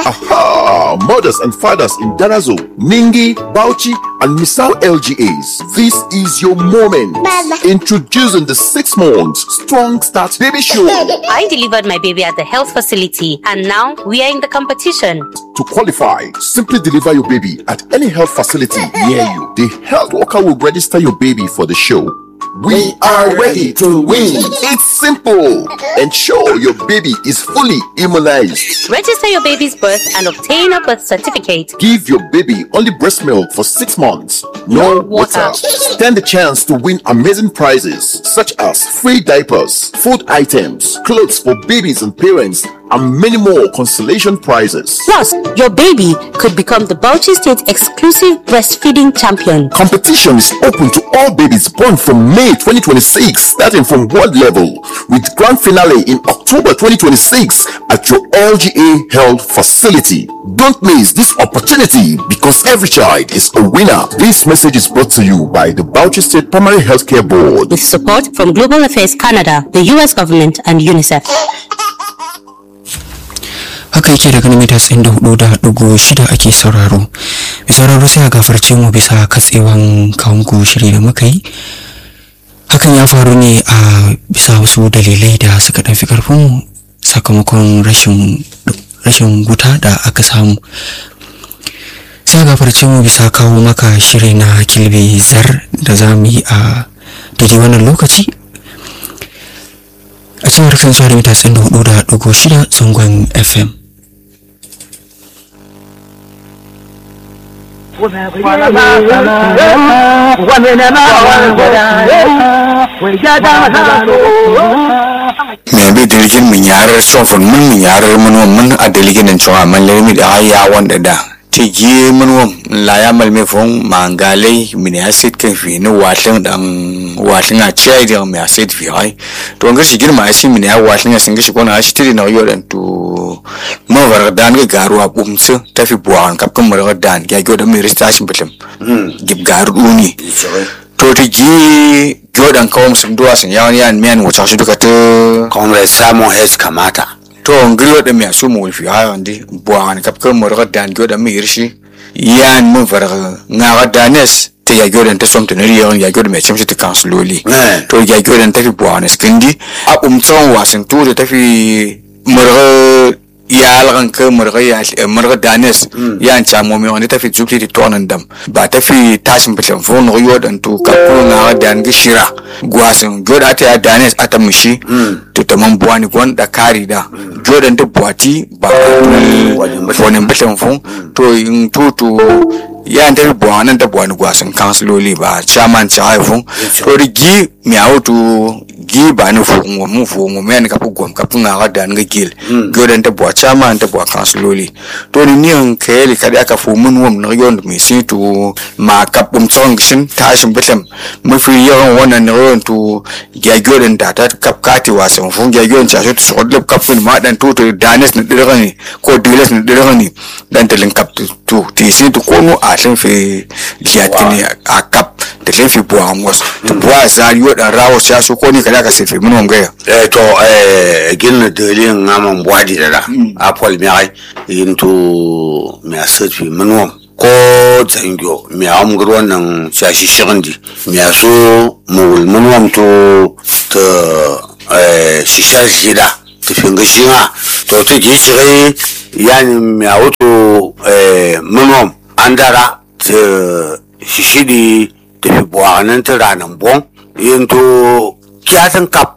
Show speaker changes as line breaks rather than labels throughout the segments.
Aha! Mothers and fathers in Darazo, Ningi, Bauchi, and Misal LGAs. This is your moment. Introducing the six months Strong Start Baby Show.
I delivered my baby at the health facility and now we are in the competition.
To qualify, simply deliver your baby at any health facility near you. The health worker will register your baby for the show. We are ready to win. It's simple. Ensure your baby is fully immunized.
Register your baby's birth and obtain a birth certificate.
Give your baby only breast milk for six months. No water. Stand the chance to win amazing prizes such as free diapers, food items, clothes for babies and parents, and many more consolation prizes.
Plus, your baby could become the Bauchi State exclusive breastfeeding champion.
Competition is open to all babies born from May 2026, starting from world level, with grand finale in October 2026 at your LGA Health facility. Don't miss this opportunity because every child is a winner. This message is brought to you by the Bauchi State Primary Healthcare Board.
With support from Global Affairs Canada, the US government, and UNICEF.
haka yake daga mita tsayin da hudu da dugu shida ake sauraro mai sauraro sai a gafarce mu bisa katsewan kawunku shiri da muka yi hakan ya faru ne a bisa wasu dalilai da suka ɗan fi karfin sakamakon rashin rashin wuta da aka samu sai a gafarce mu bisa kawo maka shiri na kilbe zar da za mu yi a daidai wannan lokaci a cewar kan da mita tsayin da hudu da dugu shida zangon fm
me bi deligin min yarar sofon mun min yarar mun mun a deligin nan cewa man lermi da ya wanda da ti gi mun wam la ya mal me fon mangalai min ya sit kan fi ni watlin dan watlin a chai da me ya sit fi ai to ngar shi girma ai min ya watlin sin gishi kona shi tiri na yodan to mo var dan ga garu a bumsu ta fi buwan kap kan mar dan ya gyoda mi ristashin bitim gib garu duni to ti gi gyodan kawam sun duwa sun yawan yan miyan wuce shi duka ta
comrade simon hes kamata
to ngiro da mi asu mu fi ha ndi buwan kap kan mar dan gyoda mi irshi yan mun var nga danes ta ya gyodan ta som ta nari yawan ya gyodan mai cimshi ta kansuloli
Eh.
to ya gyodan ta fi buwan skindi a umtsan wasan tu da ta fi marga ya algan ka marga ya marga danes ya an chamo mi wani ta fi zubti ti tonan dam ba ta fi tashin bitan fo no yodan to ka ko na dan gishira gwasan gyoda ta ya danes ata mushi to ta man buwani gon da kari da gyodan ta buwati ba wani bitan fo to in tutu ya ta fi buwanan ta buwani gwasan kansiloli ba chairman cha haifun to da gi mi auto gi ba ni fu ngo mu fu ngo men ka pu gom ka pu nga ga dan ga gil gyodan ta buwa chairman ta buwa kansiloli to ni ni an kayeli kada aka fu mun wom na yon mi si to ma ka bum tsong shin tashin bitam mafi yawan wannan na yon to ya gyodan da ta kap kati wasan fu ya gyodan cha so to so lep kap kun ma dan to to danes na dirga ni ko diles na dirga ni dan talin kap to ti si to ko no a tin fe liatini a kap da tin fi buwa mos to buwa za yo dan rawo cha so ko ni kada ka se fe mun wam gaya
eh to eh gilna delin ngaman bwadi dada apol mi ai into mi asat fi manwam ko zangyo mi am gurwan nan shashi shigandi mi aso mul manwam to ta eh shishar jida ta finga shinga to ta ji shigai yani mi awto eh manwam andara ta shishidi ta fi buwanan ta ranan bon into kyatan kap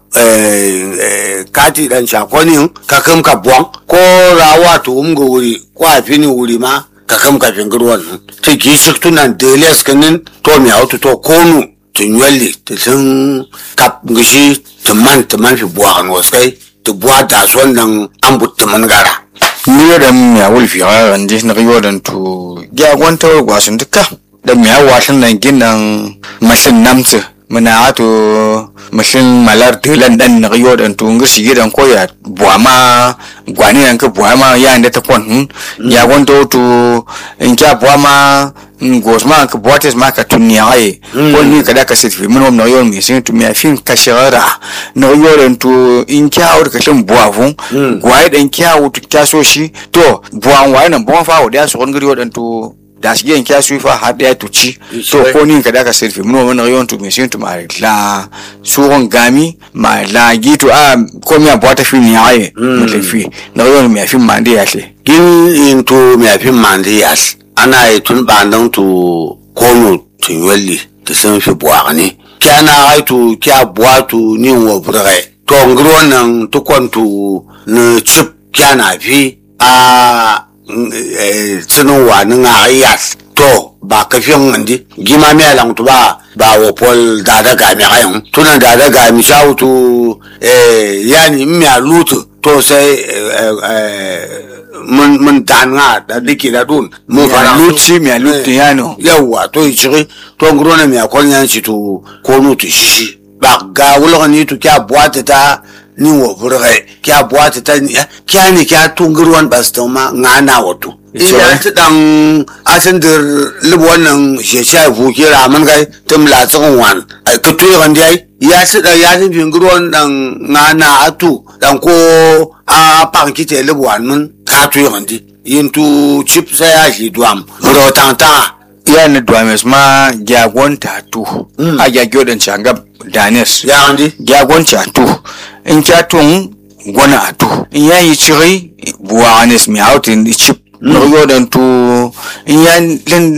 kati dan shakonin ka kam ka buwan ko rawa to um go wuri ko a fini wuri ma ka kam ka fingir wannan ta ki shiktunan deles kanin to mi auto to konu tun yalli ta tun kap gishi tuman tuman fi buwa kan wasai ta buwa da son nan an butta man gara
niyodan ya wulfi a randi na riyodan to ya gwanta wa gwasun duka da miya wasan nan ginan mashin namsu muna ato mashin malar tilan dan na riyodan to ngir shi gidan koya buama gwani nan ka buama ya inda ta kwan hmm? ya gwanta to in kya buama ngos ma ka boates ma ka tunia ai ko ni ka da ka sit fi mun no yon mi sin tu mi fin ka shara no yoren tu in kya or ka shin buwa fun gwai dan kya wutu kya so shi to buwan wai nan buwan fa da so ngiri wadan tu da shi yan kya su fa har da tu ci to ko ni ka da ka sit fi mun no yon tu mi sin tu ma la suron gami ma la gitu a ko mi abota fi ni ai mu le fi no yon mi fi mande ya le
gin in to me afin mandi yas ana yi tun bandan to kono tun yalli da sun fi buwa ne kya na haitu kya buwa tu ni wa burgai to ngiro wannan to kwantu na chip kya na fi a tsinin wa ni nga yas to ba ka fi ngandi gima me lang tu ba ba wo pol da da ga mi ayon tunan da da ga mi shautu eh yani mi a lutu to sai mun mun tan nga da diki da dun mun fara
luci mi a lutu yano
yawa to ichiri to ngro na mi akol nyan shi to ko nu to shishi ba ga wulo ni to kya boite ta ni wo burge kya boite ta ni kya ni kya tungruwan bastoma nga na wato ina ta dan asin da libu wannan shesha fu kira man kai tum la tsin wan ai ka tuyi kan dai ya ci da ya tin fingruwan dan nga na atu dan ko a pan kite libu wan mun ka tuyi kan di yin tu chip sai ya shi duam ro tan ta
ya ni duames ma jagon tatu a jagyo dan changa danes
ya kan di
jagon tatu in kya tun gwana atu in ya yi ciri buwa anes mi outin chip no yo dan tu in ya len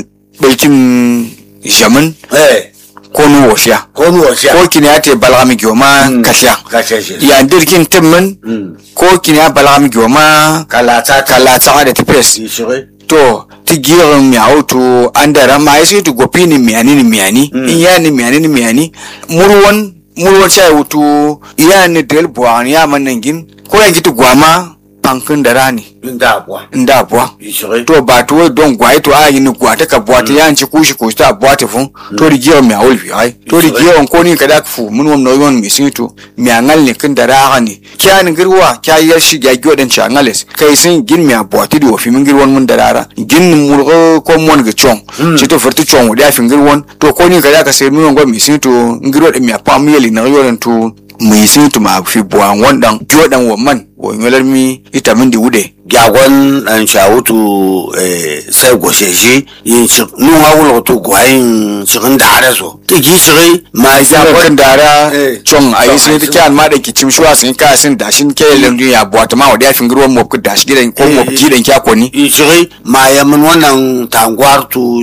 belkim jamin
eh
ko nu wosha
ko nu wosha
ko kini ate balgami gyoma kasha
kasha shi
ya dirkin timmin ko kini ya balgami gyoma
kala ta
kala ta da tipes
ichiri
to ti girin miyawu to an da rama ya sai to gopi ni miyani ni miyani in ya ni miyani ni miyani murwan murwan sai wuto ya ni del buwan ya man nan gin ko ya gitu gwama pankin da rani
inda bwa
inda buwa
ichiri
to ba to don gwai to a yi ni gwata ka buwa ta yanci kushi kushi ta buwa ta fun to ri girin miyawul fi ai to ri girin ko ni kada ka fu mun wam no yon mi sin to miyangal ne kin da raha ne kya ni girwa kya yar shi ga gyo dan changales kai sin gin miya buwa ti do fi min girwan mun da rara gin ni murgo ko mon ga chong ci to furti chong da fi girwan to ko ni kada ka sai mun wam mi sin to ngirwa da miya pam yeli na yoran to mai sin to ma fi buwa wandan gyo dan wa man wo ngelar mi ita min di wude
gyagon an shawutu sai goshe shi yin shi nun hawul to gwayin shirin da hada so ta gi shiri ma
jagon
gyagon
dara
Eh,
chong ayi
chong
sin
ayi
ta
sin.
kyan ma da kicim shuwa sin ka sin da shin ke lendu ya buwa ta ma wa da fi girwan mo ku da shi gidan ko mo gidan kya ko ni
yin shiri ma ya mun wannan tangwar tu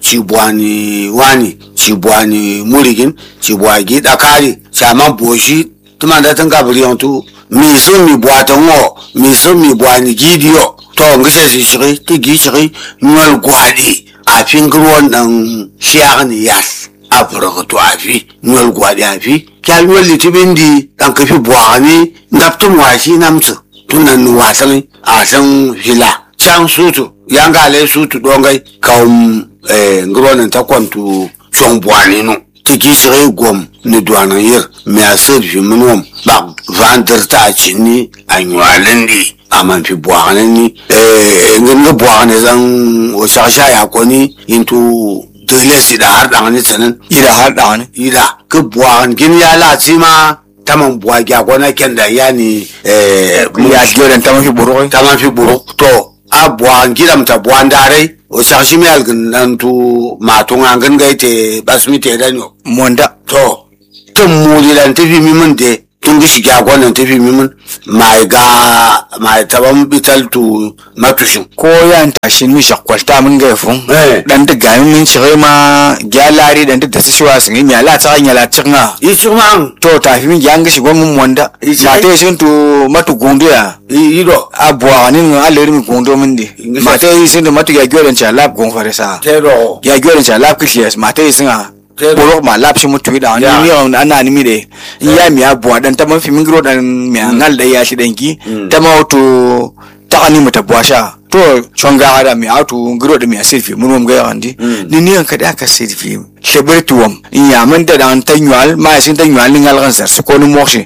cibwani wani cibwani murigin cibwagi dakari shaman boshi tuma da tun gabiri yon tu mi sun mi bwata ngo mi sun mi bwani gidiyo to ngishe shi shiri ti gi shiri nol gwadi a fingirwan dan shiyagni yas a furaka to a fi nol gwadi a fi kyal nol litibin di dan kafi bwani naptun washi namsu tunan wasan a san fila can sutu yanga le sutu dongai kawum eh, ngironin ta kwantu chong bwani no tiki shiri gom ni duwanan yir mi a sir fi minwam ba vandir ta a cinni a nywalin di a man fi bwani ni eh, ngin ga bwani zan o shasha ya kwani into dole si da har dangani tsanin
ida har da wani
ida ka bwani gin ya lati ma taman bwa gya kwana kenda yani eh,
ya gidan ta mafi buru
tama fi buru to a buwan gidam ta buwan dare o sakshi mi algin nan tu matun an gan gai te basmi te dan yo
monda
to tun muli lan tafi mi mun de tun gishi ga gwanan tafi mi mun mai ga mai taban bital tu matushin
ko yan tashin mi shakwalta min ga fun
Eh.
dan da gamin min cire ma gyalari dan da ta shuwa sun yi mi ala ta nya la tinga
yi chuma
to ta fi min gyanga shi gon monda
Isi-
ma ta sin to matu gondo ya
yi do
abwa ni no aleri mi gondo min di
Ingisa-
ma ta yi sin to matu ya gyoran cha lab gon fare sa
te do
ya gyoran cha lab kishes ma ta yi sin a
Te-
boro ma lab shi mutu da ni
Ya.
mi on ana ni mi de ya mi abwa dan ta man fi min gro dan mi ngal da ya shi danki ta ma wato ta ani mata bwasha to chonga hada mi atu ngiro da mi asirfi mun mum ga yandi ni ni an kada ka sirfi sheber tuwam ya man da dan ta nywal ma sin ta nywal ngal kan sar ko no moshi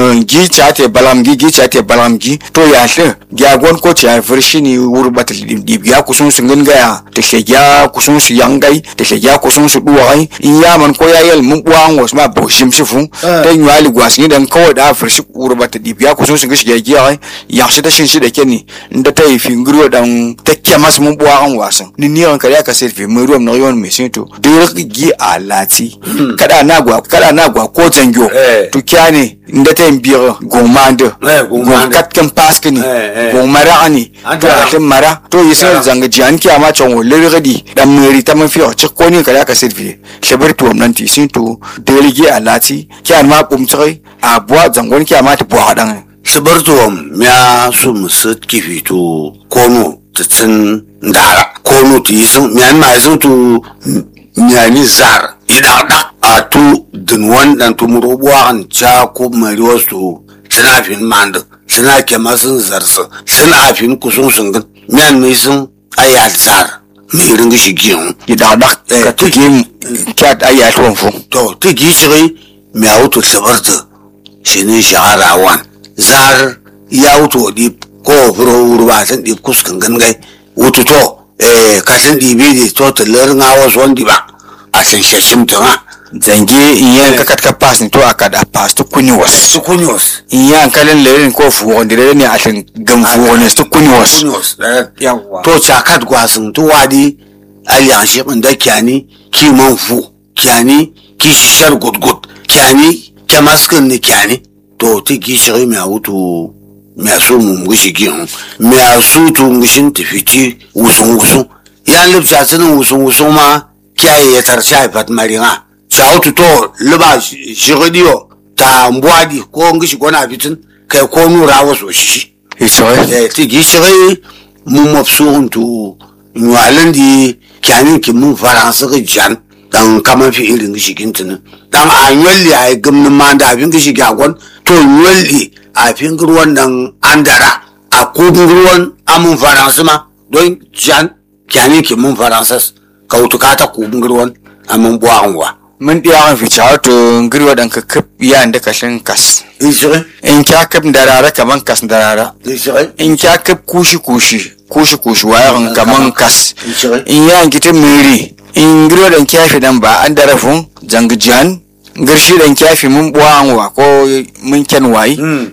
gi cha te balam gi gi cha te balam gi to ya she ya gon ko cha vershi ni wur bat di ya kusun sun gan ga te she ya kusun su yangai te she ya kusun su duwai in ya man ko ya yel mun buwan was ma bo shim shifu ta nywal gwas ni dan kawai da vershi wur bat di ya kusun sun gishi ya gi ya shi ta shin shi da keni nda ta yi fingiro dan ta kemas mun buwan wasan ni ni an kariya ka selfie mun ruwan na yon mai sinto duk gi a lati kada na gwa kada na gwa ko zangyo
Eh.
to kyane nda ta yin biyar gomande
Eh, gomande.
kat kan paske ni
Eh, eh.
gomara ani
An
to
tara.
a tin mara to yi sai
Tara.
zanga jiyan ki ama chon wo lirgadi dan meri ta man fiyo cik ko ni kariya ka selfie shebar to nan ti sinto dole gi a lati kyan ma kumtsai a buwa zangon ki ama ta buwa dan
shibar tuwam ya su musu kifi to kono ta tsin dara kono ta yi sun miyan ma yi sun to miyani zar idan da a tu dinwan dan tu muro buwan ja ko mari wasu suna fin mandu suna kema sun zarsa suna fin kusun sun gan miyan mai sun ayyar zar mai ringa shi giyan
idadak
Eh,
ka tuki kyat ayat wanfu
to ti gi shiri mi a wuto sabarta shi ne shahara wan zar ya wuto di ko furo urba san di kuskan gangai wuto to eh ka san di bi di to ta lar nga was wandi ba a san shashim ta ma
zange in yan ka kat ka pass ni to aka da pass to kuni was
su kunyos
in yan kalin lerin ko fu wanda da ne a shin gam fu wani to kuni was
kunyos
yawa
to chakat gwasin to wadi aliyan shi da kyani ki man fu kyani ki shar gudgud kyani kyamaskin ni kyani to ti gi shiri mi a wuto mi a so mu ngushi gi hun mi a su tu ngushin tafiti wusun wusun yan lipsa sinin wusun wusun ma kiyaye ya tar sha fat maringa sa wuto to liba shiri diyo ta mbwadi ko ngushi gona fitin kai ko nura waso shi
isoi
Eh, ti gi shiri mun mafsuhun tu nyalin di kyanin ki mun faransa ga jan dan kama fi irin gishi gintinin dan a nyalli a gumnin ma da abin gishi gyagon to nyalli a fin ruwan nan andara a kubin ruwan amun faransa ma don jan kyanin ki mun faransa kautuka ta kubin ruwan amun buwan wa
mun diya kan fice to ngiri wadan ka kap ya da kashin kas
ishirin
in kya kap darara kaman kas darara
ishirin
in kya kap kushi kushi kushi kushi wayan kaman kas
Ishirin.
in ya gita meri in ngiri wadan kyafi dan ba an darafun zangijan ngirshi dan kyafi mun buwan wa ko mun ken wayi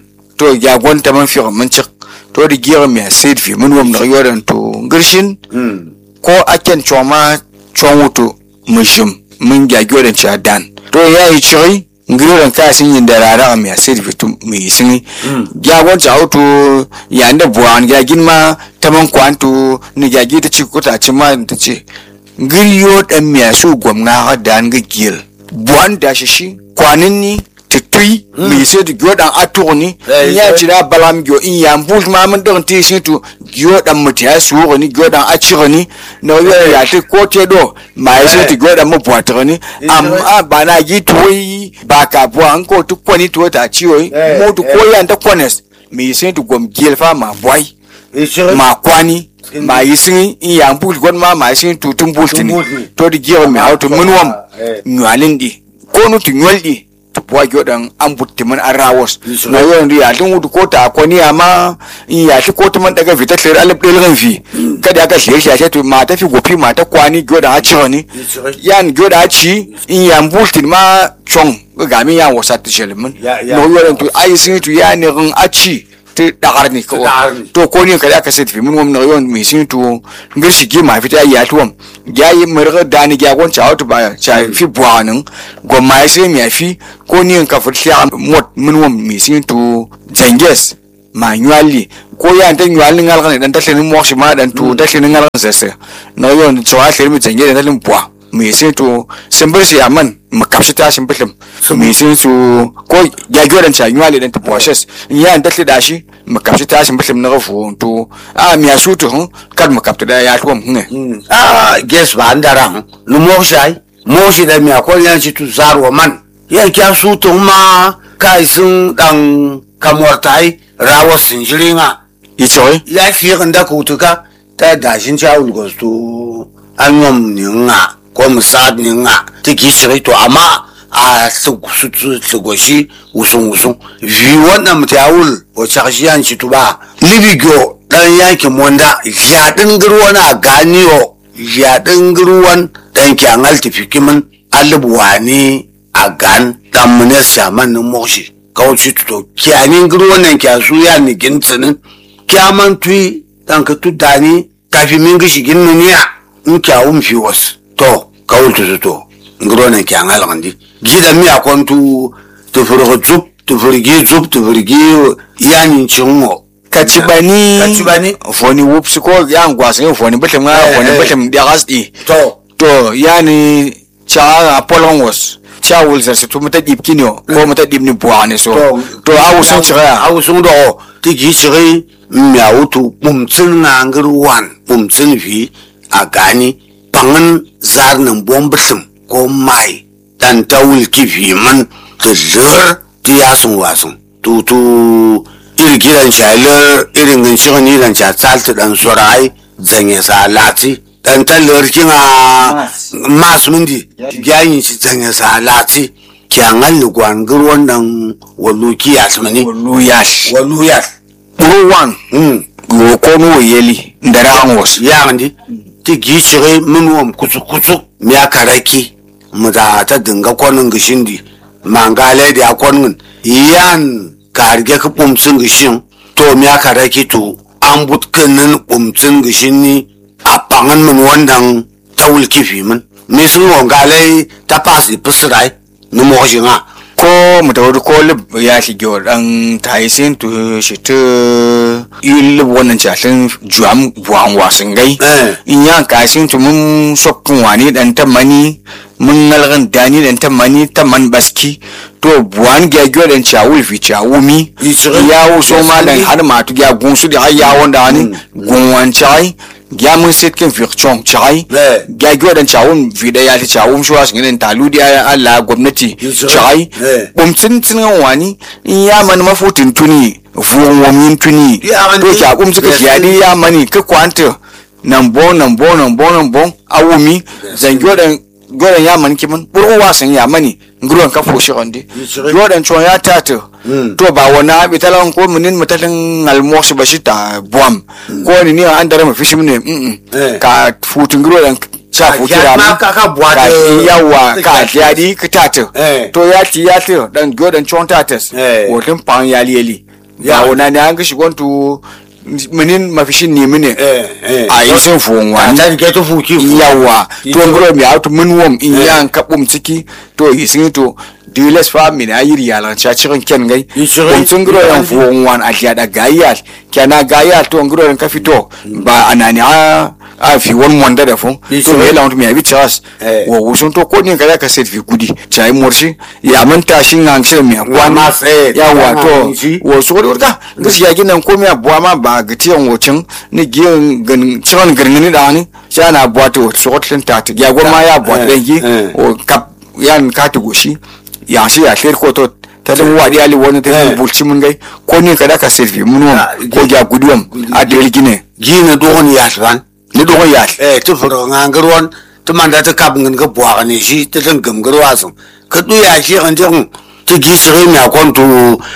to ya gwanta man fi mun cik to da gira mai sid fi mun wam na yodan to girshin ko aken choma chon wuto mushim mun ya yodan cha dan to ya yi chiri ngiran ka sin yin da rara mai sid fi to mai sin ya gwanta auto ya nda buwan ya ginma taman kwanto ni ya gita ci kuta ci ma ta ce ngiriyo dan mai su gwamna hadan ga gil buwan da shi shi kwanin ni titui mi se tu gyo dan aturni
Eh,
ya
eh.
chira balam gyo in ya mbul ma mun don ti sin tu gyo dan mutiya suwo ni gyo dan achirni no yo ya te ko te do ma ya se tu gyo dan mu puatrni am a bana gi tuwi ba ka bo an ko tu kwani tu ta ciwo
Eh,
mo tu ko ya nda kwanes mi se tu gom gelfa ma boy
ishirin
ma kwani ma yi sin in ya mbul gon ma ma sin tu tun bultini
bultini.
to di gyo mi auto mun wam
Eh.
nyalin di ko nu tu nyol di tu puwa gyo dan an butti mun an rawos
Yes,
na yo ndi ya dun wudu ko ta ko ni amma in ya shi ko ta man daga fita tsere alif del ran fi kada aka shi shi shi to ma ta fi gofi ma ta kwani gyo da a ci ni
Yes, right.
yan gyo da a ci in ya mbultin ma chong ga mi ya wasa ta shelmin
Ya- ya-
no yo dan tu ai sin tu ya ne rin a ci ti dagar ni ko
dagar ni.
to ko ni kada aka sai fi mun wam na yon mi sin tu ngir shi gi ma fita ya tuwam ya yi murga dani ya gon cha auto ba cha fi buwanin go ma sai mi fi ko ni ka fi ya mot mun wam mi sin tu zanges manually ko ya ta nyuali ngal kan dan tashin mo shi ma dan tu tashin ngal kan sese na yon chawa shi mi zange dan talin bua mi sin tu simbir shi aman makapshi ta shin bilim mi sin su ko ya gyo dan cha nyuali dan tu process ya dan tashin da shi makapshi ta shin bilim na gafu tu a mi asu tu hun kad makapta da ya tuwam ne
ah ges ba andara hun nu moshai moshi da mi akol yan shi tu zarwa man yan kya su tu ma kai sun dan kamortai rawa sin jiringa
i choi
ya fi ganda kutuka ta dashin cha ulgos tu anyom ni nga ko mu saad ni nga ti gi shiri to amma a tlugo shi wusung wusung vi wannan mu ta wul o chakshi yan shi tuba libi gyo dan yanki monda ya din girwan a ganiyo ya din girwan dan ki angal tifikimin alibwani a gan dan munes shaman nin mokshi kawci to kiyanin girwan nan kya su ya ni gintinin kyaman tui dan ka tu dani kafi min gishi ginnu niya in kyawun fi was to kawul tu to ngiro nan kyan halandi gida mi akwantu tu furgo zup tu furgi zup tu furgi yani chingo
kacibani
Kacibani.
foni wupsi ko yan gwasin foni bitim nga
Eh,
foni
eh.
bitim diagas di
to
to yani cha apolon was cha wulzar se to mata dip kinyo ko mata dip ni buane so to a wusun chira
a wusun do ti gi shiri mi awutu bumtsin na ngir wan bumtsin fi a gani pangin zar nan bombisum ko mai dan tawul kifi man ta lir ti yasun wasun tu tu iri gidan shalir irin gan shi ni dan cha tsalti dan sorai zanye sa lati dan talir kinga mas mindi yayin shi zanye sa lati kyangal ni gwan gir wannan wallu ki yasmani
luyash
wallu yas
buru wan
mm
go ko no yeli ndara an was
yagandi ti gi shiri min wam kusu kusu miya karaki mu da ta dinga kwanin gishindi mangale da kwanin yan karge ka bumtsin gishin to miya karaki to an butkinin bumtsin gishin ni a pangan min wannan ta wulki fi min mi sun wangale ta pasi pisirai ni mo nga
ko mutawar ko lib ya shige wa dan taisin to shi ta yi lib wannan jatin juam buwan wasin gai
Eh.
in yan kasin to mun sokkun wani dan ta mani mun nalgan dani dan ta mani ta man baski to buwan ga gyo dan chawul fi chawumi
Yi shirin.
ya wuso ma dan
Yi
har ma tu ya gunsu da ya wanda ni gunwan chai ya mun sitkin fi chong chai
Eh.
ga gyo dan chawun fi da ya ta chawum shuwa sun gidan taludi ya Allah gwamnati
Yi shirin.
chai
Eh.
bumtsin tsingan wani in ya mani mafutin tuni vuwan wamin tuni
Ya mani-
to ki akum suka
Yes.
kiyadi ya mani ka kwanta nan bo nan bo nan bo nan bo awumi zan gyodan gyodan ya mani kiman buru wasan ya mani nguruwan ka foshi onde
Yes.
gyodan chon ya tata
Mm.
to ba wana abi talan ko munin mutalin almox bashi ta buam ko ni ni an dare mafishi mune mm
Eh.
ka futun nguruwan cha
Ka
futura
ya ma
mu
ka ka buwa
ka
da-
yawa ka
ka-
jadi ka tata
Eh.
to ya ti ya ti dan gyodan chon tatas
Eh.
wotin pan ya liyeli
Ya.
ya wana ne an ga shigon tu minin mafishin ne mine
eh eh
a yi sun fuwan wani
ta ke to fuki
yawa to
Ito-
ngro mi auto min wom in
Eh.
yan kabum ciki to yisin to diles fa min ayiri yalan cha cikin ken gai
Yi shirin.
kum sun ngro yan fuwan wan a da gayal kana gayal to ngro yan ka fito ba anani a a fi won monda da fun
Yi
to
shirin.
me launtu mi abi chas
Eh.
wo wusun to ko ni kada ka set fi kudi chai morshi ya manta shin an shi mi
Wa ma tsaye,
yawa
ta
to
ma shi.
wo so da ka gaskiya ginan komai abuwa ma ba ga tiyan wocin ni giyan gan ciwon girgini da ni sha na abuwa to sokotlin ta ta ya goma ya abuwa
Eh,
da gi
eh.
o kap yan ka ta goshi ya shi ya tlir ko to ta dan wadi ali wani ta
Eh.
dan bulci mun gai ko ni kada ka selfie mun
Ah,
ko ya guduwam a del gine
gina dogon ya tsan
ni dogon ya
eh tu furo ngangarwan tu manda ta kap ngin ka bwa ne shi ta tan gam garwa sun ka du ya shi an jin ti gi shi mi akon tu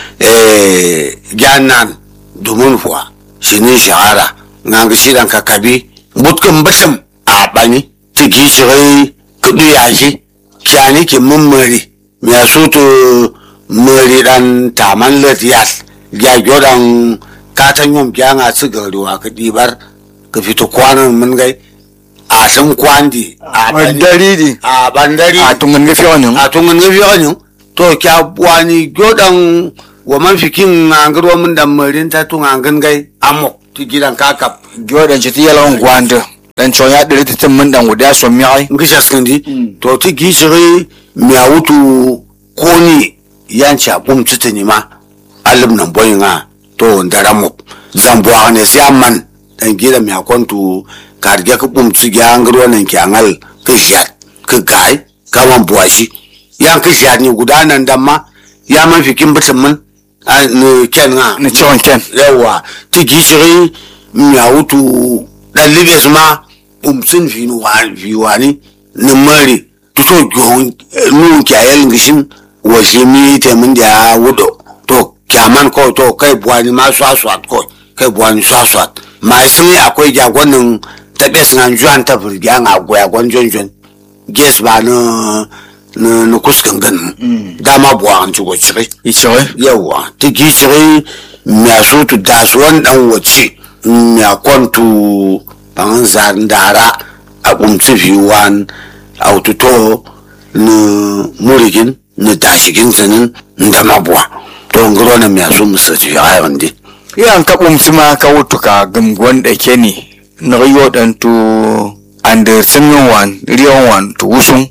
eh jannan dumun fuwa shi ne shahara ngang shi dan ka kabi butkan basam a bani ti gi shi ka du ya shi kyani ki mun mari mi asu tu mari dan taman latiyas ya jodan katan yom kyanga su garuwa ka dibar ka fito kwanan mun gai a sun kwandi a bani-
dari di
a bandari
a tungan gafi wani
a tungun ga fiye ne to kya wani godan wa man fikin ngangar wa mun dan marin ta tun ngan gai amok ti gidan kakap
gyodan ci ti yalan gwanda dan chon ya dire tin mun dan guda so mi ai
ngisha skandi to ti gishiri mi awutu koni yanci abum tutuni ma alim nan boyin ha to ndaramop zambo ne siamman dan gida mi akontu karge ka bum ci ga ngro nan ki angal ka jat ka gai ka man buwashi yan ka jat ni guda nan dan ma ya man fikin bitin mun a ni ken ha
ni chon ken
yawa ti gishiri mi awutu dan libes ma umsin fi wani fi wani ni mari to gyon nu kyayel ngishin wa shi mi te mun da wudo to kyaman ko to kai buwani ma swaswat ko kai buwani swaswat ma sai akwai jagonin taɓe sun juan ta firgiya a goya gwan jonjon ges ba na na na kuskan ganin dama buwa an ci gocire
ichore
yawa ta gicire mya so tu da su wani dan wace mya kwantu ban zan dara a kumci fi wan autoto na murigin na dashigin sanin da mabuwa to ngoro na mya so musa ci ya yawan di
yan ka bumsi ma ka wutu ka gumgon da ke ni na yo dan tu ande sinyon wan riyon wan tu wusun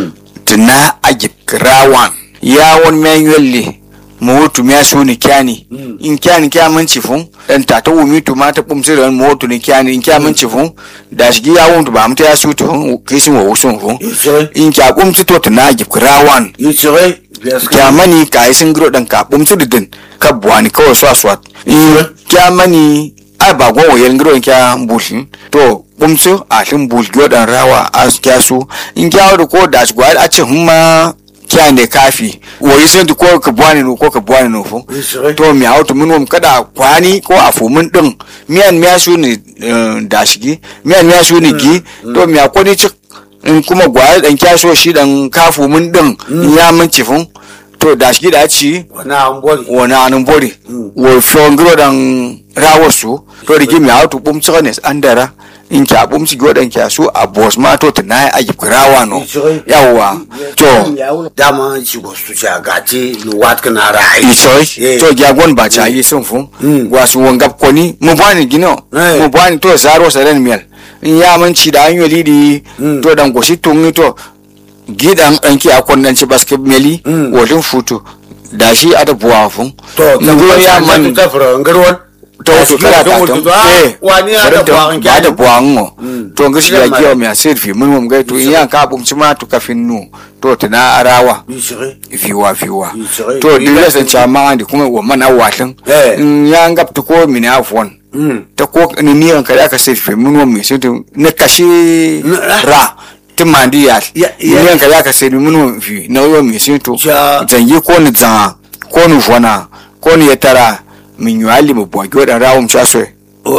tuna ajib krawan ya won manually mu wutu miya su ni kyani in kyani kya mun cifun dan ta ta wumi tu ma ta bumsi ran mu wutu ni kyani in kya mun cifun da shi ya wun tu ba mu ta ya su tu kisin wa wusun fun in kya bumsi to tuna ajib krawan
gicire
kya mani ka yi sun giro dan ka bumsu didin ka buwani kawai swa swat in kya mani ai ba gwa wayel giro kya bulshin to bumsu a shin bul gyo dan rawa a kya su in kya wada ko da gwa a ce humma kya ne kafi wayi sun ko ka buwani no ko ka buwani no fu to mi hautu mun wam kada kwani ko a fumin din miyan miya su ne da shigi miyan miya su ne gi to mi akwai cik in kuma gwaya dan kyaso shi dan kafu mun din in ya mun cifin to da shi da ci
wani an bori
wani anin bori wo fiyon giro dan rawar su to da gimi hautu bum ne an dara in kya bum ci dan kya su a bos ma to tana ya aji rawa no yawa to
dama ci go su ci agati ni wat kana rai
i choice
Yeah.
to gyagon ba ta yi sun fun wasu wangap koni mu bani gino
Eh.
mu bani to zaro saren miyal in ya manci da hanyo lidi to dan goshi tungi to gidan ɗanki a kwannan ci basket meli wolin futu da shi a da buwa fun
to
ngo ya man
ta fara ngarwan
to wasu kala ta tam eh
wani ya da buwan
ya da buwan ngo to ngashi ya
Gidan
giyo
ma-
mi asir fi mun mun gai to in ya ka bumci ma to kafin nu to tana arawa
gicire
fiwa fiwa
Ishirai.
to dole san chama andi kuma wa mana watan
Eh.
in ya ngap to ko mini afwan ta ko ni ni an kada ka sai fe mun wa mi sai to ne kashi
Na-
ra ti mandi ya
Ya-
ni
ya-
an kada ka sai mun wa fi na yo mi sai to
Ja.
zangi ko ni zanga ko ni fona ko ni yatara min yuali mu bo gyoda rawum cha so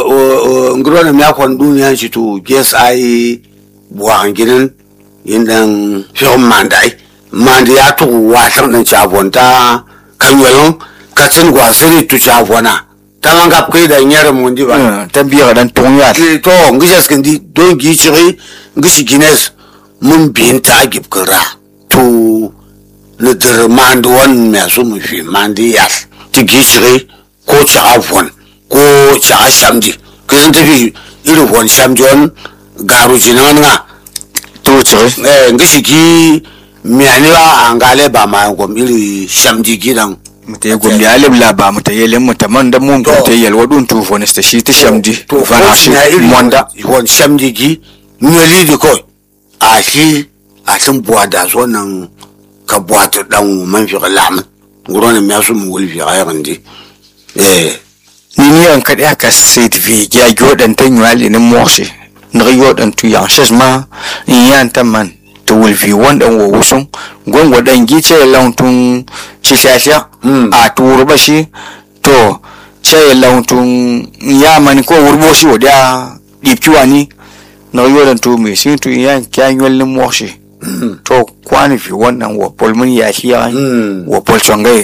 ngarwan mi akon duniya ci to ges ai buwan ginin indan fiyon mandai mandi ya to watan dan chabonta kanwelon katsin gwasiri tu chabona taman gap kai da nyere mundi ba
ta biya dan tong ya
Ke to ngisas kendi don gi chiri ngisi gines mun binta agib kara to ne der mand wan me so mu fi mandi yas ti gi chiri ko cha afwan ko cha shamdi kisan tafi irin wan shamdi wan garu jinan nga
to che
eh ngisi gi mi ani ba angale ba ma ngom iri shamdi gidan
mute gombe alib la ba mute yelen mute man da mun
To.
mute yel wadun tu fo nesta shi ta shamdi
to
fana shi
na iri
monda
wan shamdi gi nyoli di ko a shi a tun buwa da so nan ka buwa ta dan man fi lamun ngoro ne me su mu wul fi ayran di eh
ni ni an kadi aka set vi ya gyodan tan yali ni moshi na yodan tu ya shes ma in yan tan man to will fi wanda wo wusun gon wadan gice launtun shishasha a turu ba shi to ce launtun ya mani ko wurbo shi wada dipkiwa ni na yodan tu me sin tu yan kyan yolin moshi to kwani fi wannan wa polmun ya shi ya wa pol chongai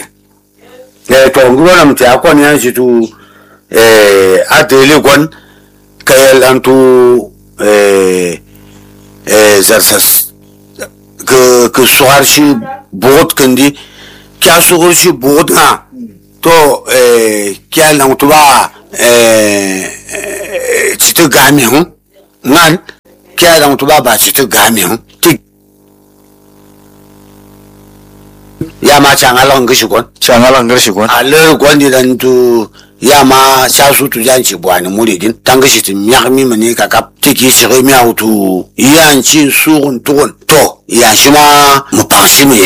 eh to ngoro na mta ko ni an shi tu eh a dele gon kayal an tu eh eh zarsas ke ke suar shi bot kandi kya suar shi bot ha to eh kya lang tu ba eh chita gami hu ngan kya lang tu ba ba chita gami hu ti ya ma changa lang gishi gon
changalan garshi gwan
a ler gwandi dan tu ya ma sa su tu jan ci bwani muri din tanga shi tin yak mi mane ka kap tiki shi mi autu yan ci su gun tugun to ya shi ma mu pa shi mu yeli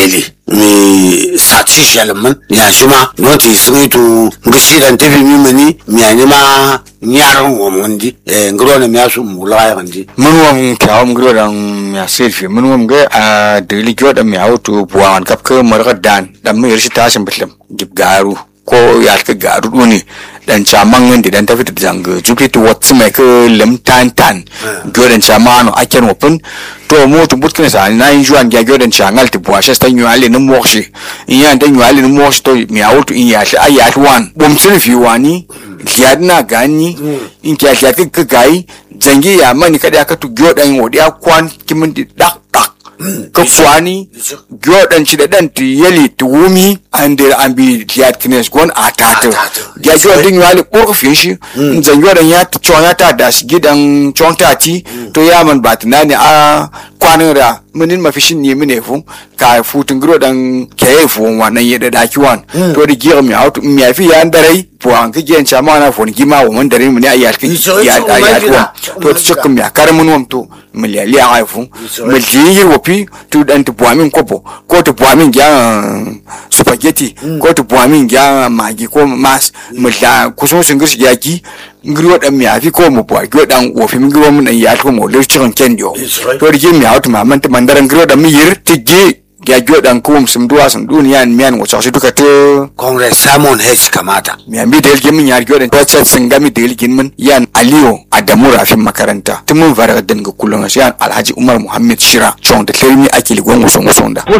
mi sati shalman ya shi ma non ti sigi tu ngishi dan tafi mi mani mi ani ma nyaran wo mundi e ngro na mi asu mula ya ndi
mun wam kyawam gro dan ya selfie mun wam ga a dili gro dan mi auto buwan kap ka marga dan dan mi rishi tashin bitlam gib garu ko ya ka garu duni dan chaman ngin dan tafi da jang jupi to wat mai ka lam tan tan gro dan chamano aken wopin to mo to butkin sa na yin juan ga gro dan changal ti buwa shi stan yuale ni moshi in ya dan yuale ni moshi to mi auto in ya shi ayat wan bum fi wani liyad na gani in kya kya ka gai jangi ya mani kada ka tu gyo dan wodi ya kwan kimin di dak dak ka kwani gyo dan ci da dan ti yeli ti wumi an de an bi liyad kines gon atata ya gyo din yali ko fin shi zan gyo dan ya ti chon ya ta da shi gidan chon ta ti to ya man batina ne a kwanin ra munin mafishin ne mine fu ka futun gro dan keye fu wannan yeda da kiwan to da gira mi auto mi afi ya ndarai fu an ka gen chama na fu ni ma wo mun dare mu ne ayar ki ya da ya tuwa to ta cikin mi akar mun wam to miliyali a haifu miliyar wafi to dan ta buwa min kopo ko ta buwa min gyan spaghetti ko ta buwa min gyan magi ko mas milya kusun sun girshi yaki ngiro dan mi afi ko mu buwa gyo dan wofi min ngiro mun dan ya to mo le cikin kendio to da mi auto ma man ta mandaran ngiro dan mi yir tigi ya gyo dan ko sum duwa sum duniya mi an wacha shi duka to
congress simon h kamata
mi an bi da yelgin min ya gyo dan wacce sun ga mi da yelgin min yan aliyo adamu rafin makaranta tun mun fara dan ga kullun shi yan alhaji umar muhammad shira chon da kelmi ake ligon wasan wasan da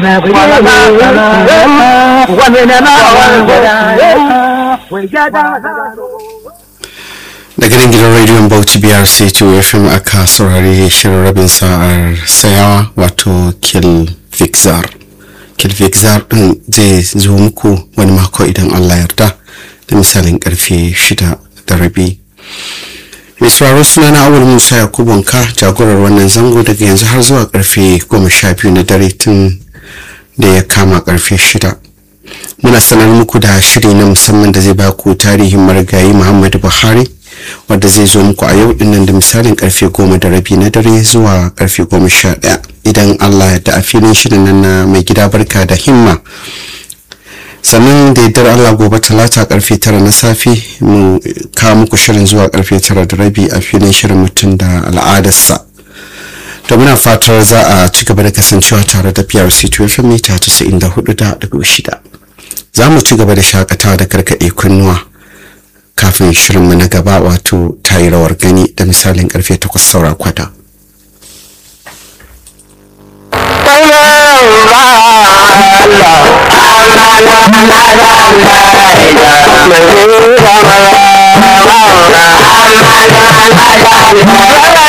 daga nan gidan rediyon bauchi biyar sai to fm aka saurari shirin rabin sa'ar sayawa wato kill vixar kill vixar din zai zo muku wani mako idan allah yarda da misalin karfe shida da rabi mai sauraro suna na awul musa yakubunka jagorar wannan zango daga yanzu har zuwa karfe goma sha biyu na dare tun da ya kama karfe shida muna sanar muku da shiri na musamman da zai baku tarihin marigayi muhammadu buhari wadda zai zo muku a yau dinnan da misalin karfe goma da rabi na dare zuwa karfe goma sha ɗaya idan allah da a filin shirin nan na mai gida barka da himma sannan da yardar allah gobe talata karfe tara na safe mu kawo muku shirin zuwa karfe tara da rabi a filin shirin mutum da al'adarsa to muna fatar za a ci gaba da kasancewa tare da prc 12 mita 94.6 za mu ci gaba da shakatawa da karkaɗe kunnuwa kafin shirinmu na gaba wato tayi rawar gani da misalin karfe 8 saura kwata
Allah